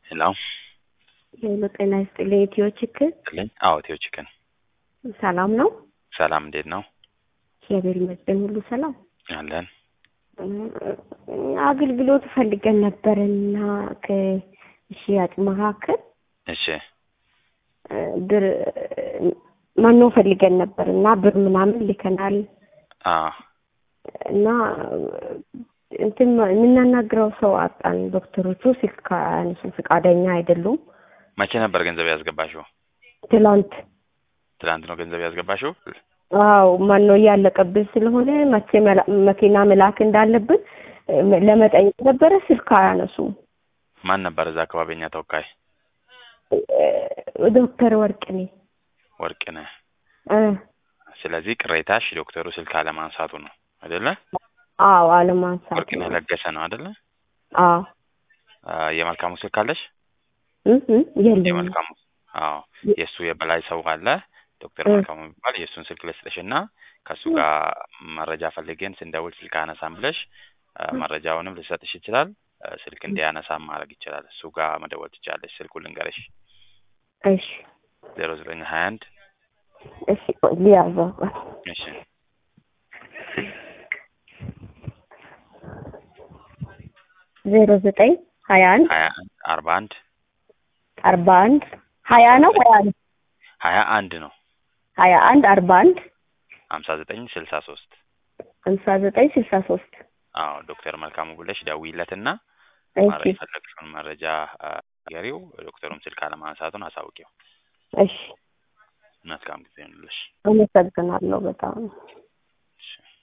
ሄሎ ሄሎ ጤና ይስጥልኝ። ኢትዮ ችክን ልኝ አዎ ኢትዮ ቺክን ሰላም ነው? ሰላም እንዴት ነው እግዚአብሔር ይመስገን ሁሉ ሰላም። አለን አገልግሎት ፈልገን ነበርና ከሽያጭ መካከል እሺ ብር መኖ ፈልገን ነበር እና ብር ምናምን ልከናል አ እና እንትን የምናናግረው ሰው አጣን። ዶክተሮቹ ስልክ አያነሱ ፈቃደኛ አይደሉም። መቼ ነበር ገንዘብ ያስገባሽው ትላንት ትናንት ነው ገንዘብ ያስገባሽው አዎ መኖ እያለቀብን ስለሆነ መቼ መላ- መኪና መላክ እንዳለብን እ፣ ለመጠየቅ ነበረ። ስልክ አያነሱም። ማን ነበር እዛ አካባቢ የኛ ተወካይ እ፣ ዶክተር ወርቅኔ ወርቅነህ እ፣ ስለዚህ ቅሬታሽ ዶክተሩ ስልክ አለማንሳቱ ነው አይደለ አዎ አለማንሳት ወርቅነህ ነው። ለገሰ ነው አይደለ አዎ አ፣ የመልካሙ ስልክ አለሽ እ፣ እ፣ የለኝም። የመልካሙ አዎ የእሱ የበላይ ሰው አለ ዶክተር እ። መልካሙ የሚባል የእሱን ስልክ ልስጥሽ እና ከእሱ ጋር መረጃ ፈልገን ስንደውል ስልክ አነሳም ብለሽ አ፣ መረጃውንም ልሰጥሽ ይችላል አ፣ ስልክ እንዲያነሳም ማድረግ ይችላል እሱ ጋር መደወል ትችላለሽ ስልኩን ልንገርሽ እሺ ዜሮ ዘጠኝ ሀያ አንድ እሺ ቆይ ሊያዘው እሺ ዜሮ ዘጠኝ ሀያ አንድ ሀያ አንድ አርባ አንድ አርባ አንድ ሀያ ነው ሀያ አንድ ሀያ አንድ ነው ሀያ አንድ አርባ አንድ ሀምሳ ዘጠኝ ስልሳ ሶስት ሃምሳ ዘጠኝ ስልሳ ሶስት አዎ ዶክተር መልካሙ ብለሽ ደውይለትና እሺ ማረ የፈለግሽውን መረጃ አ፣ ንገሪው ዶክተሩም ስልክ አለማንሳቱን አሳውቂው እሺ መልካም ጊዜ ይሁንልሽ አመሰግናለሁ በጣም እሺ